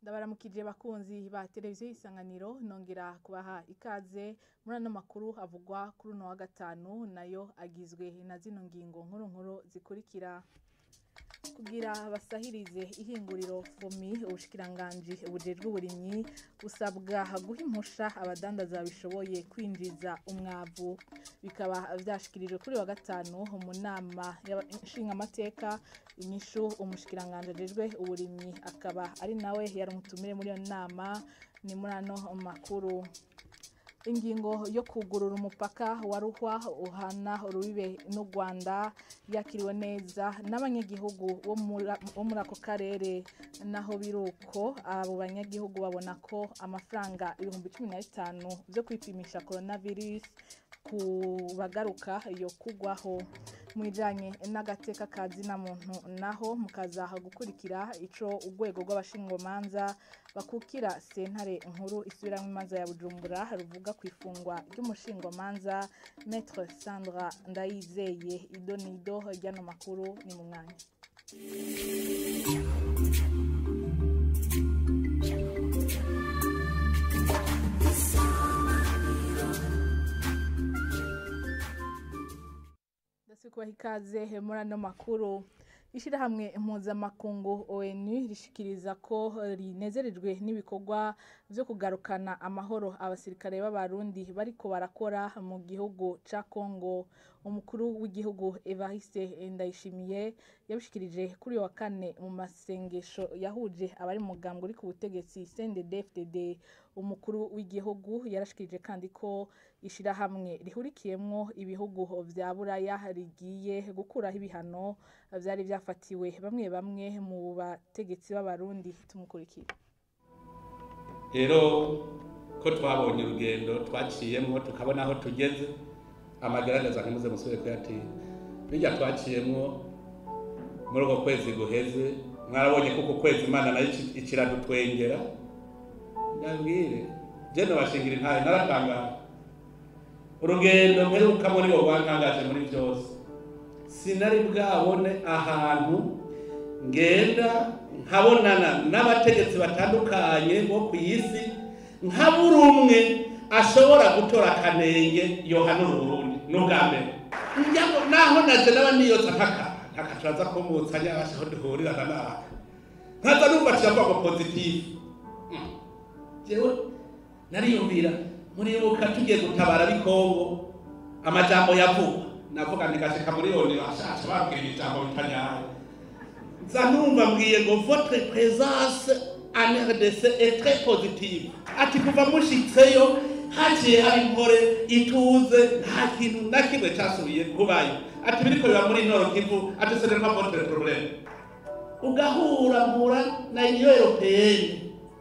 ndabaramukije bakunzi ba televiziyo y'isanganiro nongera kubaha ikaze muri ano makuru avugwa kuri uno wa gatanu nayo agizwe na zino ngingo nkuru nkuru zikurikira kugira basahirize ihinguriro fomi ubushikiranganji bujejwe uburimyi busabwa guha impusha abadandaza babishoboye kwinjiza umwavu bikaba vyashikirijwe kuri wa gatanu mu nama nshingamateka inyishu umushikiranganji ajejwe uburimyi akaba ari nawe yari umutumire muri iyo nama ni muri ano makuru ingingo yo kugurura umupaka wa ruhwa uhana urubibe n'u rwanda yakiriwe neza n'abanyagihugu bo muri ako karere naho biri uko abo banyagihugu babona ko amafaranga ibihumbi cumi na bitanu byo kwipimisha coronavirus ku bagaruka yo kugwaho mu bijanye n'agateka ka zina muntu naho mukazaha gukurikira ico urwego rw'abashingomanza bakukira sentare nkuru isubiramwo imanza ya bujumbura ruvuga ku ifungwa ry'umushingomanza maître sandra ndayizeye idonido ryano makuru ni mu mwanya kubaha ikaze muri ano makuru ishyirahamwe mpuzamakungu onu rishikiriza ko rinezerejwe n'ibikorwa byo kugarukana amahoro abasirikare b'abarundi bariko barakora mu gihugu ca congo umukuru w'igihugu evariste ndayishimiye yabishikirije kuri wa kane mu masengesho yahuje abari mu mugambwe uri ku butegetsi cndd umukuru w'igihugu yarashikirije kandi ko ishirahamwe rihurikiyemwo ibihugu vya buraya rigiye gukuraho ibihano vyari vyafatiwe bamwe bamwe mu bategetsi b'abarundi tumukurikira rero ko twabonye urugendo twaciyemwo tukabona aho tugeze amagaragaza ntimuze musubire kuyatinya bijya twaciyemwo muri uko kwezi guheze mwarabonye ko uku kwezi imana nayo ikiradutwengera ndabwire jene bashingira intaye naratangara urugendo mperuka muri bo rwantangaje muri byose sinari bwabone ahantu ngenda nkabonana n'abategetsi batandukanye bo ku isi nka buri umwe ashobora gutora akanenge yohanura uburundi n'ubwa mbere naho naje naba niyotsa nkaka ntakacaza kumutsa nyabasha aho duhurirana n'aka nkaza numva kiravuga ngo pozitifu jewe nariyumvira muribuka tugiye gutabara bikongo amajambo yavugwa navuga ntigashika muri yoni bashasha babwira ijambo bitanyaye nza numva mbwiye ngo votre présence en RDC est très positive ati kuva mushitseyo haciye hari impore ituze nta kintu na kimwe casubiye kubayo ati biriko biba muri nord kivu ati ce n'est pas votre problème ugahura mpura na union européenne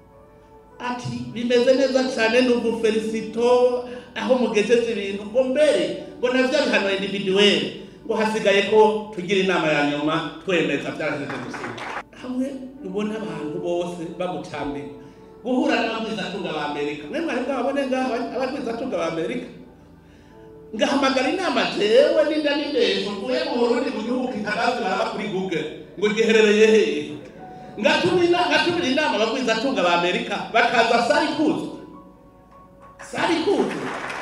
ati bimeze neza cyane n'ubu felicito aho mugejeje ibintu ngo mbere ngo navyo bihano individuel ngo hasigaye ko tugira inama ya nyuma twemeza byarahejeje gusiga hamwe ubona abantu bose bamucambika guhura n'abagwizatunga ba amerika mwe mwari bwabone ngaho abagwizatunga ba amerika ngahamagara inama jewe n'inda n'indesho mvuye mu burundi mu gihugu kitagazi baraba kuri google ngo giherereye hehe ngatumira inama abagwizatunga ba amerika bakaza sari kuzwe sari kuzwe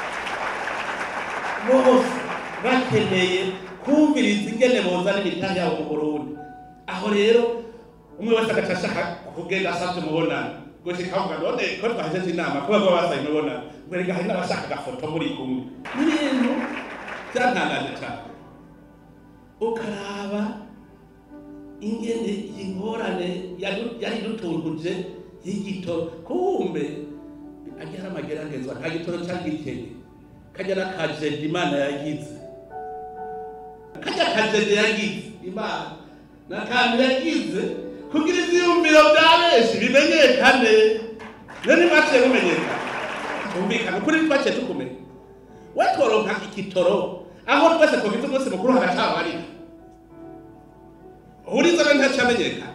bose bakeneye kumviriza ingene bozana imitahe yabo mu burundi aho rero umwe wese agaca ashaka kugenda asabye umubonano gushika avuga none ko twahejeje inama kuba baba basaye umubonano ngo reka hari n'abashaka agafoto muri kumwe n'ibintu byantangaje cyane ukaraba ingene ingorane yari dutuntuje y'igitoro kumbe ajya ari amageragezwa nta gitoro cyagikeye kajya n'akajede imana yagize kajya akajede yagize imana n'akantu yagize kugira ivyiyumviro vya benshi bimenyekane rero ntibaciye mumenyekana tumvikana ukuri ntitwaciye tukumenya we tworonka igitoro aho twese tugize umunsi mukuru hagacabarira uriza rero ntacamenyekana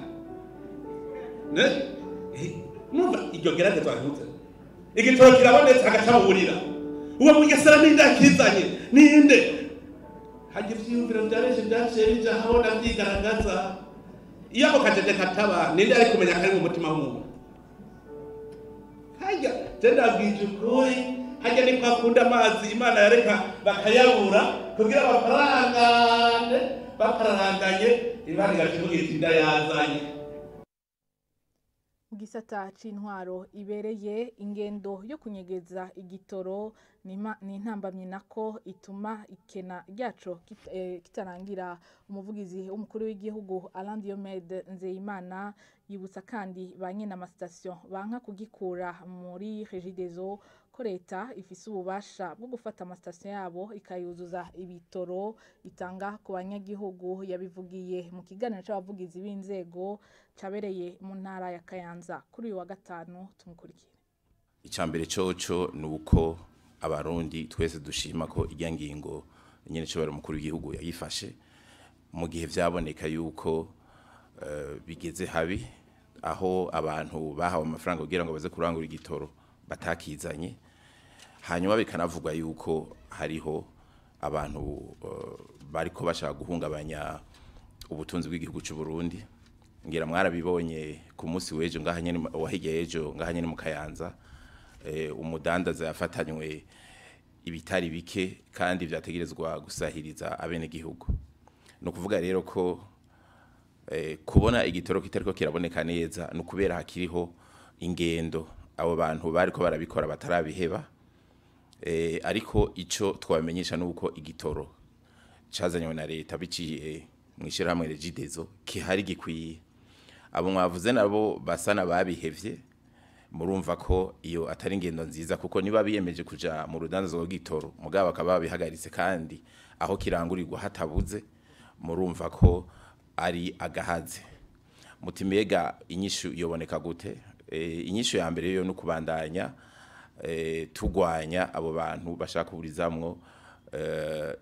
numva iryo geragezwa ntuze igitoro kirabonetse hagacaburira uwo mugesera ninde yakizanye ninde hagira ivyiyumviro vya benshi vyaciye bija habona vyigaragaza iyo ako kajede kataba ninde ari kumenya kari mu mutima w'umuntu hajya je ndabwije ukuri hajya ni kwakunda amazi imana yareka bakayabura kugira baparangane baparanganye imana igacuvuga iti ndayazanye mu gisata c'intwaro ibereye ingendo yo kunyegeza igitoro ni ima- ni intambamyi nako ituma ikena ryaco kit- eh, kitarangira umuvugizi w'umukuru w'igihugu Alain Diomede Nzeyimana yibutsa kandi ba nyene amasitasiyo banka kugikura muri Regideso ko leta ifise ububasha bwo gufata amasitasiyo yabo ikayuzuza ibitoro itanga ku banyagihugu yabivugiye mu kiganiro c'abavugizi b'inzego cabereye mu ntara ya Kayanza kuri uyu wa gatanu tumukurikire icambere coco ni uko abarundi twese dushima ko irya ngingo nyene cobara umukuru w'igihugu yayifashe mu gihe vyaboneka yuko eh, bigeze habi aho abantu bahawe amafaranga kugira ngo baze kurangura igitoro batakizanye hanyuma bikanavugwa yuko hariho abantu eh, bariko bashaka guhungabanya ubutunzi bw'igihugu c'u Burundi ngira mwarabibonye ku munsi w'ejo ngaha nyene wahigeye ejo ngaha nyene mu Kayanza eh, umudandaza yafatanywe ibitari bike kandi vyategerezwa gusahiriza abene gihugu no kuvuga rero ko eh, kubona igitoro kitariko kiraboneka neza no kubera hakiriho ingendo abo bantu bariko barabikora batarabiheba eh, ariko ico twabamenyesha nuko igitoro cazanywe na leta biciye mu ishirahamwe Regideso kihari gikwiye abo mwavuze nabo basa nababihevye murumva ko iyo atari ingendo nziza kuko niba biyemeje kuja mu rudandazo rw'igitoro mugabo bakaba babihagaritse kandi aho kirangurirwa hatabuze murumva ko ari agahaze muti mbega inyishu yoboneka gute e, inyishu ya mbere yo no kubandanya e, tugwanya abo bantu bashaka kuburizamwo e,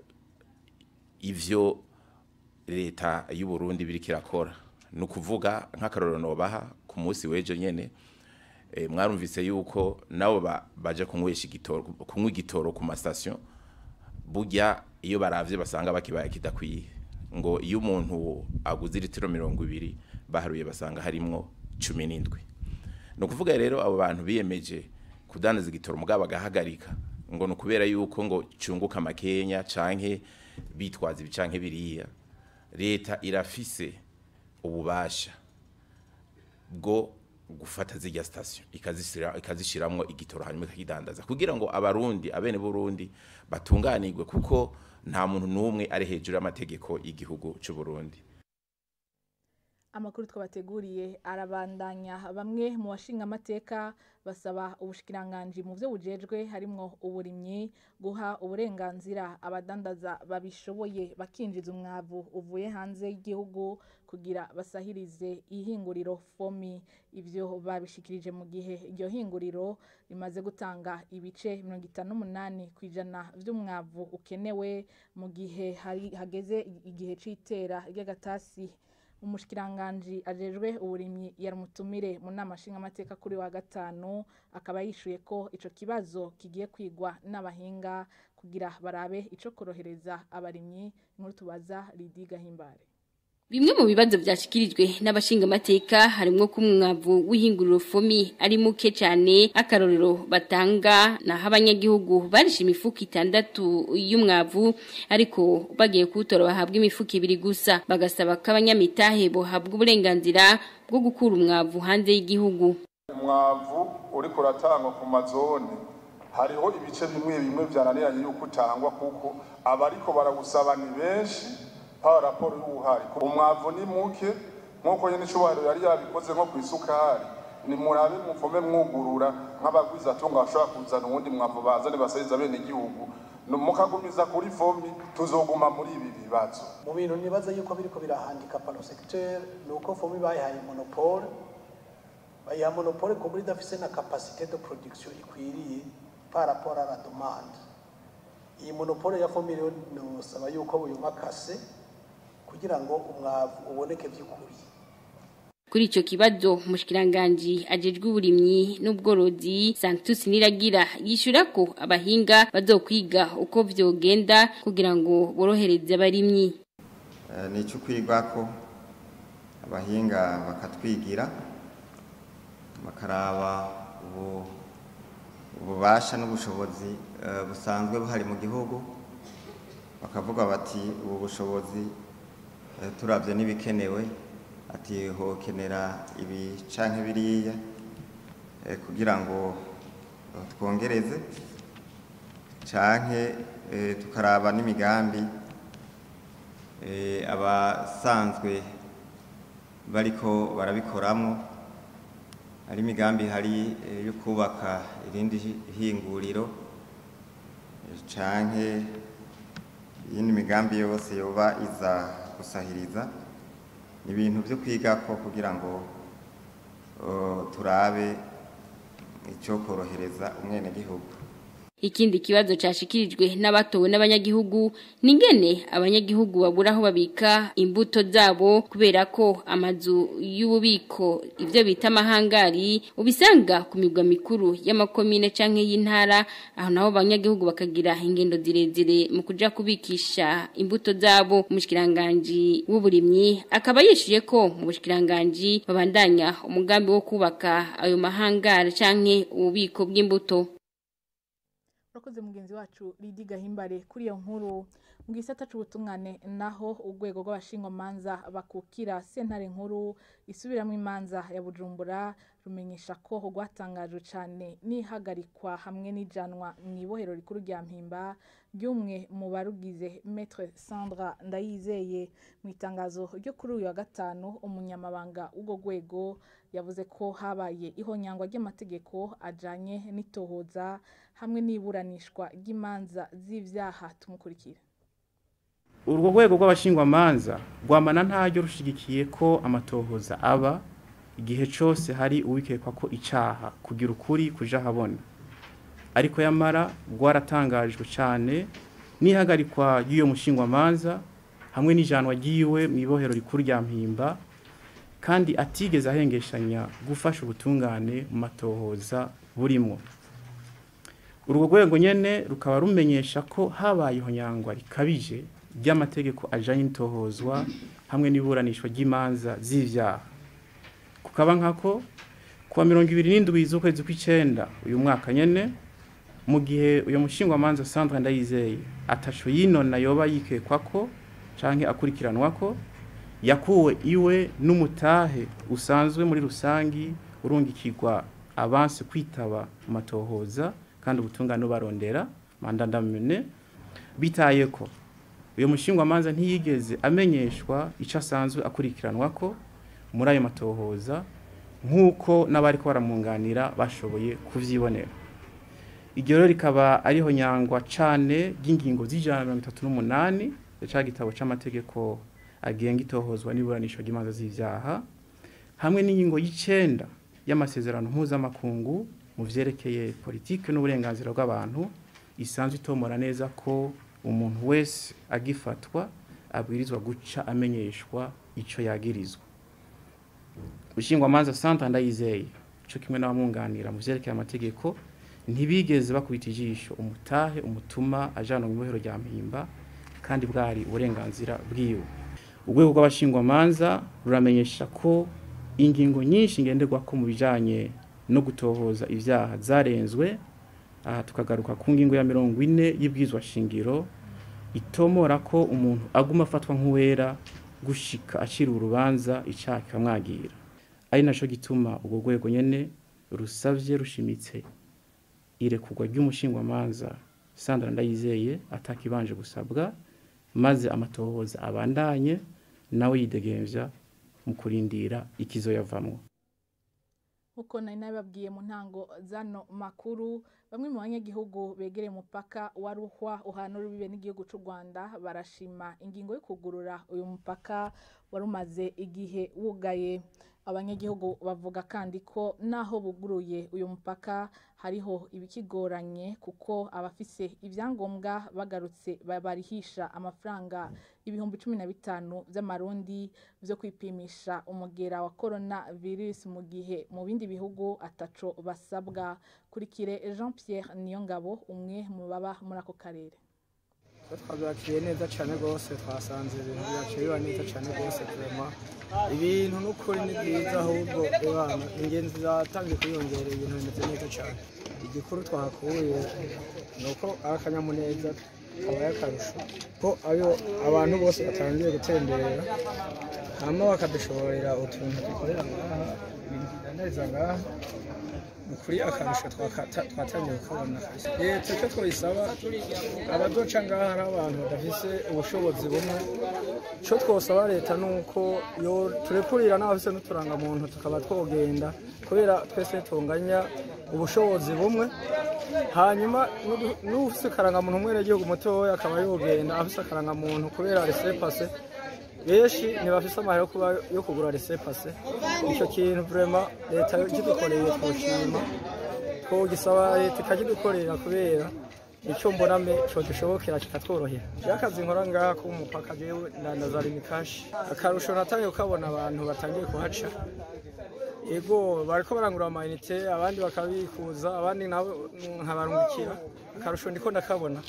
ivyo leta y'u Burundi biriko irakora ni ukuvuga nk'akarorero nobaha ku munsi w'ejo nyene e, mwarumvise yuko nabo ba, baje kunywesha igitoro kunywa igitoro ku mastation burya iyo baravye basanga bakibaye kidakwiye ngo iyo umuntu aguze litiro mirongo ibiri baharuye basanga harimwo cumi n'indwi ni ukuvuga rero abo bantu biyemeje kudandaza igitoro mugabo bagahagarika ngo ni ukubera yuko ngo cunguka amakenya canke bitwaza ibi canke biriya leta irafise ububasha bwo gufata zirya sitasiyo ikazishyira ikazishyiramo igitoro hanyuma ikakidandaza kugira ngo abarundi abene burundi batunganirwe kuko nta muntu n'umwe ari hejuru y'amategeko y'igihugu cy'u Burundi amakuru twabateguriye arabandanya bamwe mu bashinga amateka basaba ubushikiranganji mu byo bujejwe harimwo uburimyi guha uburenganzira abadandaza babishoboye bakinjiza umwavu uvuye hanze y'igihugu kugira basahirize ihinguriro fomi ivyo babishikirije mu gihe iryo hinguriro rimaze gutanga ibice mirongo itanu n'umunani ku ijana vy'umwavu ukenewe mu gihe hari hageze igihe c'itera ry'agatasi umushikiranganji ajejwe uburimyi yarumutumire mu nama nshingamateka kuri wa gatanu akaba yishuye ko ico kibazo kigiye kwigwa n'abahinga kugira barabe ico korohereza abarimyi inkuru tubaza Lidi Gahimbare Bimwe mu bibazo byashikirijwe n'abashinga amateka harimo ko umwavu w'ihinguriro fomi ari muke cyane akarorero batanga naho abanyagihugu barisha imifuka itandatu y'umwavu ariko bagiye kuwutora bahabwa imifuka ibiri gusa bagasaba ko abanyamitahe bohabwa uburenganzira bwo gukura umwavu hanze y'igihugu umwavu uriko uratangwa ku mazone hariho ibice bimwe bimwe byananiranye yuko utangwa kuko abariko barawusaba ni benshi pa raporo y'ubuhari umwavu ni muke nk'uko nyine icubahiro yari yabikoze nko ku isukari ni murabe muvome mwugurura nk'abagwiza atunga bashobora kuzana uwundi mwavu bazane basariza bene igihugu mukagumiza kuri fomi tuzoguma muri ibi bibazo mu bintu nibaza yuko biriko birahandika pano secteur ni uko fomi bayihaye monopole bayiha monopole ku buryo idafise na capacité de production ikwiriye par rapport à la demande iyi monopole ya fomi rero nosaba yuko buyumakase kugira ngo umwavu uboneke by'ukuri kuri ico kibazo mushkiranganji ajejwe uburimyi n'ubworozi Sanctus Niragira yishura ko abahinga bazokwiga uko vyogenda kugira ngo borohereze abarimyi ni cyo kwigwa ko abahinga bakatwigira bakaraba ubu ububasha n'ubushobozi eh, busanzwe buhari mu gihugu bakavuga bati ubu bushobozi eh, turavye n'ibikenewe ati hokenera ibi canke biriya eh, kugira ngo eh, twongereze canke eh, tukaraba n'imigambi eh, abasanzwe bariko barabikoramwo hari imigambi hari eh, yo kubaka irindi hi- hinguriro eh, canke iyindi migambi yose yoba iza gusahiriza ni ibintu vyo kwigako kugira ngo eh, turabe ico korohereza umwenegihugu Ikindi kibazo cashikirijwe n'abatowe n'abanyagihugu ningene abanyagihugu babura aho babika imbuto zabo kubera ko amazu y'ububiko ivyo bita amahangari ubisanga ku migwa mikuru y'amakomine canke y'intara aho naho abanyagihugu bakagira ingendo zirezire mu kuja kubikisha imbuto zabo umushikiranganje w'uburimyi akaba yishuye ko mu bushikiranganje babandanya umugambi wo kubaka ayo mahangari canke ububiko bw'imbuto urakoze mugenzi wacu Lidi Gahimbare kuri iyo nkuru mu gisata c'ubutungane naho urwego rw'abashingwamanza bakukira sentare nkuru isubiramo imanza ya Bujumbura rumenyesha ko rwatangajwe cane n'ihagarikwa hamwe n'ijanwa mu ibohero rikuru rya Mpimba ry'umwe mu barugize Maître Sandra Ndayizeye mu itangazo ryo kuri uyu wa gatanu umunyamabanga w'urwo rwego yavuze ko habaye ihonyangwa ry'amategeko ajanye n'itohoza hamwe n'iburanishwa ry'imanza z'ivyaha tumukurikira urwo rwego rw'abashingwamanza rwamana ntaryo rushigikiye ko amatohoza aba igihe cyose hari uwikekwa ko icyaha kugira ukuri kuja ahabona ariko yamara rwaratangajwe cyane n'ihagarikwa ry'iyo mushingwamanza hamwe n'ijanwa ry'iwe mu ibohero rikuru rya mpimba kandi atigeze ahengeshanya gufasha ubutungane mu matohoza burimwo urwo rwego nyene rukaba rumenyesha ko habaye ihonyangwa rikabije ry'amategeko ajanye n'itohozwa hamwe n'iburanishwa ry'imanza z'ivyaha kukaba nkako kuwa mirongo ibiri n'indwi z'ukwezi kw'icenda uyu mwaka nyene mu gihe uyu mushingwamanza Sandra Ndayizeye atasho yinona yoba yikekwako canke akurikiranwako yakuwe iwe n'umutahe usanzwe muri rusangi urungikirwa abanse kwitaba mu matohoza kandi ubutungane barondera mandandamene bitaye ko uyu mushingwamanza ntiyigeze amenyeshwa icyo asanzwe akurikiranwa ko muri ayo matohoza nk'uko n'abari ko baramwunganira bashoboye kuvyibonera iryo rero rikaba ariho nyangwa cane ry'ingingo z'ijana na mirongo itatu n'umunani ca gitabo c'amategeko agenga itohozwa n'iburanishwa ry'imanza z'ivyaha hamwe n'ingingo y'icenda y'amasezerano mpuzamakungu mu vyerekeye politike n'uburenganzira bw'abantu isanzwe itomora neza ko umuntu wese agifatwa abwirizwa guca amenyeshwa ico yagirizwa ushingwamanza Santa Ndayizeye co kimwe n'abamwunganira mu vyerekeye amategeko ntibigeze bakubita ijisho umutahe umutuma ajana mu ibohero rya mpimba kandi bwari uburenganzira bwiwe urwego rw'abashingwamanza ruramenyesha ko ingingo nyinshi ngenderwako mu bijanye no gutohoza ivyaha zarenzwe aha tukagaruka ku ngingo ya mirongo ine y'ibwizwa shingiro itomora ko umuntu aguma afatwa nk'uwera gushika acira urubanza icaha kikamwagira ari naco gituma urwo rwego nyene rusavye rushimitse irekurwa ry'umushingwamanza Sandra Ndayizeye atakibanje gusabwa maze amatohoza abandanye nawe yidegemvya mu kurindira ikizoyavamwo nkuko nari nabibabwiye mu ntango zano makuru bamwe mu banyagihugu begereye umupaka wa ruhwa uhana urubibe n'igihugu cy'u rwanda barashima ingingo yo kugurura uyu mupaka wari umaze igihe wugaye abanyagihugu bavuga kandi ko naho buguruye uyu mupaka hariho ibikigoranye kuko abafise ibyangombwa bagarutse barihisha amafaranga ibihumbi cumi na bitanu by'amarundi byo kwipimisha umugera wa corona virus mu gihe mu bindi bihugu ataco basabwa kurikire Jean Pierre Niyongabo umwe mu baba muri ako karere twabyakiriye neza cyane rwose twasanze ibintu byaciye biba neza cyane rwose turema ibintu n'ukuri ni byiza ahubwo abana ingenzi zatangiye kwiyongera ibintu bimeze neza cyane igikuru twahakuye ni uko ari akanyamuneza kabaye akarusho ko ayo abantu bose batangiye gutemberera hama bakadushoborera utuntu dukorera ngaha ibintu tudandariza ngaha ni ukuri akarusho twakata- twatangiye kukabona kabisa leta icyo twayisaba abazoca ngaha ari abantu badafise ubushobozi bumwe icyo twosaba leta ni uko yo turekurira n'abafise n'uturangamuntu tukaba twogenda kubera twese tunganya ubushobozi bumwe hanyuma n'udu- n'ufise akarangamuntu umwenegihugu mutoya akaba yogenda afise akarangamuntu kubera resepase benshi ntibafise amahera yo kuba- yo kugura resepase icyo kintu vrema leta kidukoreye twoshima twogisaba leta ikakidukorera kubera icyo mboname cyo dushobokera kikatworohera iyo akazi nkora ngaha ku mupaka jewe ndandaza rimikashi akarusho natangiye kukabona abantu batangiye kuhaca ego bariko barangura amayinite abandi bakabikuza abandi nabo nkabarungikira akarusho ndiko ndakabona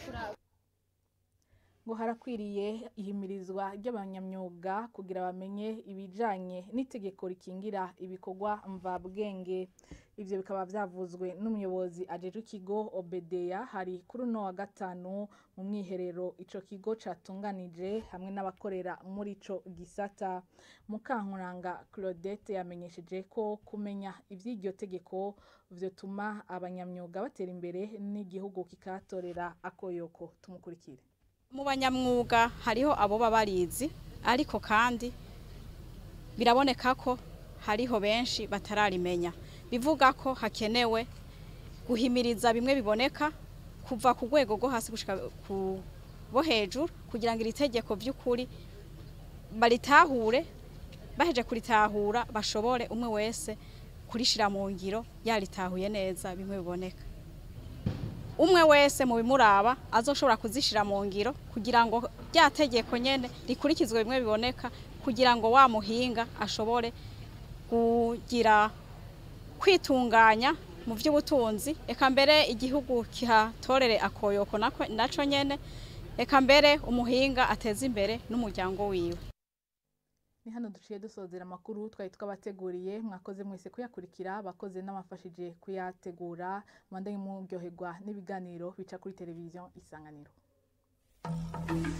ngo harakwiriye ihimirizwa ry'abanyamyuga kugira bamenye ibijanye n'itegeko rikingira ibikorwa mvabwenge ivyo bikaba vyavuzwe n'umuyobozi ajejwe ikigo obedeya hari kuri uno wa gatanu mu mwiherero ico kigo catunganije hamwe n'abakorera muri ico gisata mukankuranga claudette yamenyesheje ko kumenya ivy'iryo tegeko vyotuma abanyamyuga batera imbere n'igihugu kikatorera akoyoko tumukurikire mu banyamwuga hariho abo baba barizi ariko kandi biraboneka ko hariho benshi batararimenya bivuga ko hakenewe guhimiriza bimwe biboneka kuva ku rwego rwo hasi gushika ku bo hejuru kugira ngo iri tegeko by'ukuri baritahure baheje kuritahura bashobore umwe wese kurishira mu ngiro yaritahuye neza bimwe biboneka umwe wese mu bimuraba azoshobora kuzishira mu ngiro kugira ngo rya tegeko nyene rikurikizwe bimwe biboneka kugira ngo wa muhinga ashobore kugira kwitunganya mu by'ubutunzi eka mbere igihugu kihatorere akoyoko nako- naco nyene eka mbere umuhinga ateze imbere n'umuryango wiwe ni hano duciye dusozera amakuru twari twabateguriye mwakoze mwese kuyakurikira abakoze n'abafashije kuyategura mwandanye muryoherwa n'ibiganiro bica kuri televiziyo isanganiro